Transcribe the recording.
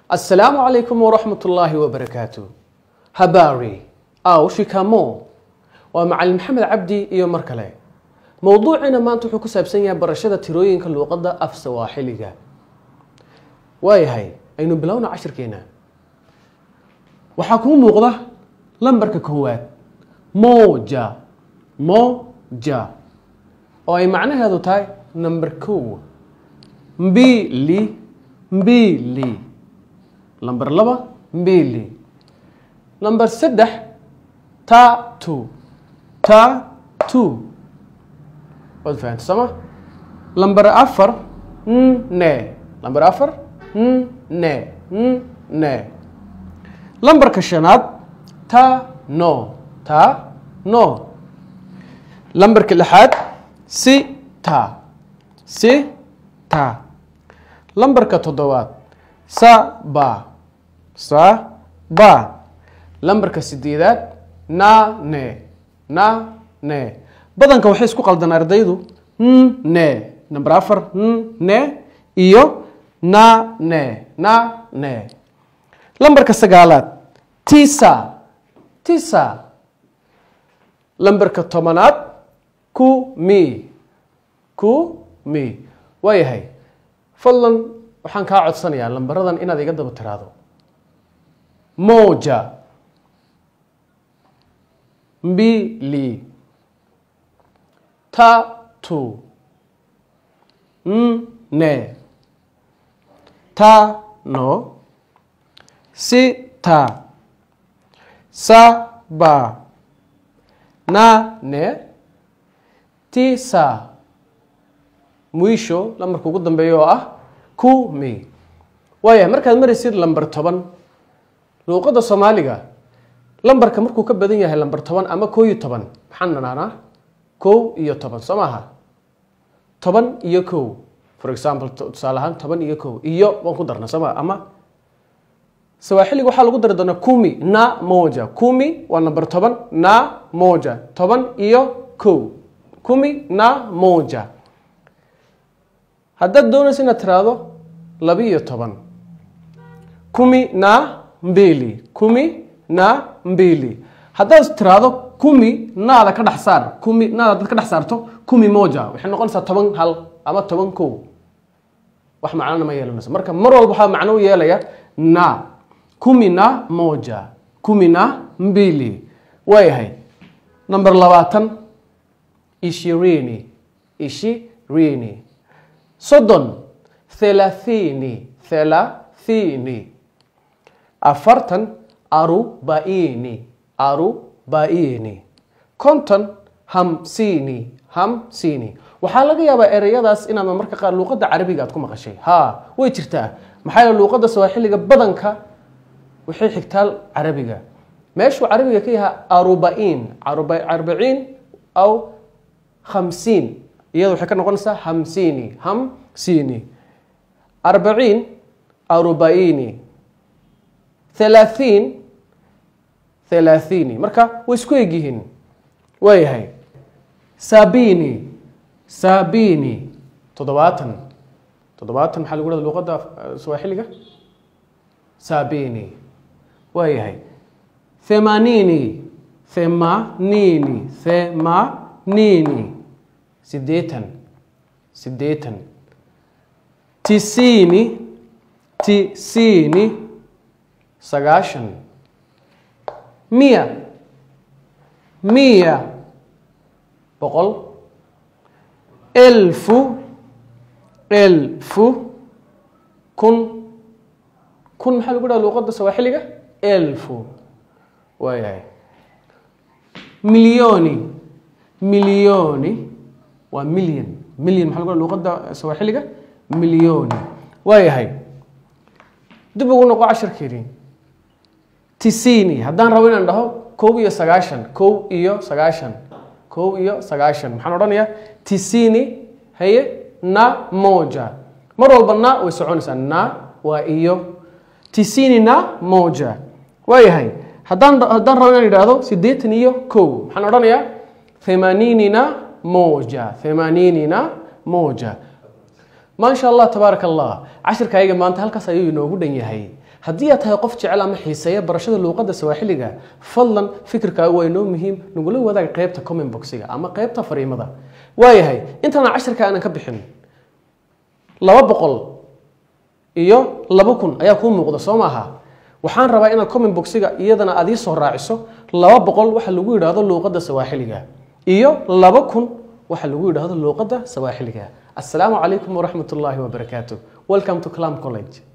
Assalamu alaikum warahmatullahi wabarakatuh. Habari au shikamo waa macalin maxamed cabdi iyo mar kale mowduucina maanta wuxuu ku saabsan yahay barashada tirooyinka luuqadda af sawaaxiliga waayahay aynu bilowna cashirkeena waxaa kuu muuqda lambarka koowaad moja moja oo ay macnaheedu tahay number kow mbili mbili lambar laba mbili lambar saddex tatu tatu waad fahamta sooma lambar afar ne lambar afar ne ne lambarka shanaad ta no ta no lambarka lixaad si ta si ta lambarka toddobaad sa ba sa ba lambarka sideedaad na ne na ne badanka waxay isku qaldan ardaydu ne number afar ne iyo na ne na ne lambarka sagaalaad tisa tisa lambarka tobanaad ku mi ku mi waayahay fadlan waxaan kaa codsanayaa lambaradan inaad iga daba tiraado moja mbili tatu nne tano sita saba nane tisa mwisho lambarka ugu dambeeya oo ah kumi waaya markaad maraysid lambar toban luuqadda soomaaliga lambarka markuu ka badan yahay lambar toban ama koo iyo toban maxaan nanaanaa kow iyo toban soo maaha toban iyo kow for example tusaale ahaan toban iyo kow iyo waan ku darna sooma ama sawaaxiliga waxaa lagu dari doonaa kumi na moja kumi waa number toban na moja toban iyo kow kumi na moja haddaad doonaysa inaad tiraahdo laba iyo toban kumi na mbili kumi na mbili haddaad tiraahdo kumi naada ka dhex saar kumi naada dad ka dhex saarto kumi moja waxay noqonaysaa toban hal ama toban kow wax macnona ma yeelanayso marka mar walba waxaa macno u yeelaya na kumi na moja kumi na mbili waayahay number labaatan ishirini ishirini soddon thelathini thelathini afartan arubaini arubaini konton hamsini hamsini waxaa laga yaabaa ereyadaas inaad marka qaar luuqadda carabiga aad ku maqashay ha way jirtaa maxaa yeele luuqadda sawaaxiliga badanka waxay xigtaa carabiga meeshuu carabiga ka yahay arubain arbaciin aw khamsiin iyada waxay ka noqonaysaa hamsini hamsini arbaciin arubaini thalaahiin thalaathiini marka way isku egyihiin waayahay sabini sabini toddobaatan toddobaatan maxaa lagu hahda luuqadda sawaaxiliga sabini waayahay themanini themanini themanini sideetan sideetan tisini tisini sagaashan miya miya boqol elfu elfu kun kun maxaa lagu dhaha luuqadda sawaaxiliga elfu waayahay milyoni milyoni waa milyan milyan maxaa lagu dhaha luuqadda sawaaxiliga milyoni waayahay dib ugu noqo casharkeedii tisini haddaan rabo inaan dhaho kow iyo sagaashan kow iyo sagaashan kow iyo sagaashan maxaan odhanayaa tisini haye na moja mar walba na way soconaysaa na waa iyo tisini na moja waayahay haddaan haddaan rabo inaan idhaahdo siddeetan iyo kow maxaan odhanayaa themaninina moja themaninina moja ما شاء الله تبارك الله عشر كايغا maanta halkaas ayuu inoogu dhan yahay haddii aad tahay qof jecel ama xiiseeya barashada luuqadda sawaaxiliga fadlan fikirkaagu waa inoo muhiim nagula wadaag qaybta comment boxiga ama qaybta fariimada waayahay intaana cashirka aanan ka bixin laba boqol iyo laba kun ayaa kuu muuqda soo maaha waxaan rabaa inaad comment boxiga iyadana aad ii soo raaciso laba boqol waxa lagu yidhaahdo luuqadda sawaaxiliga iyo laba kun waxa lagu yidhaahdo luuqadda sawaaxiliga assalaamu calaykum waraxmat ullaahi wabarakaatu welcome to clam college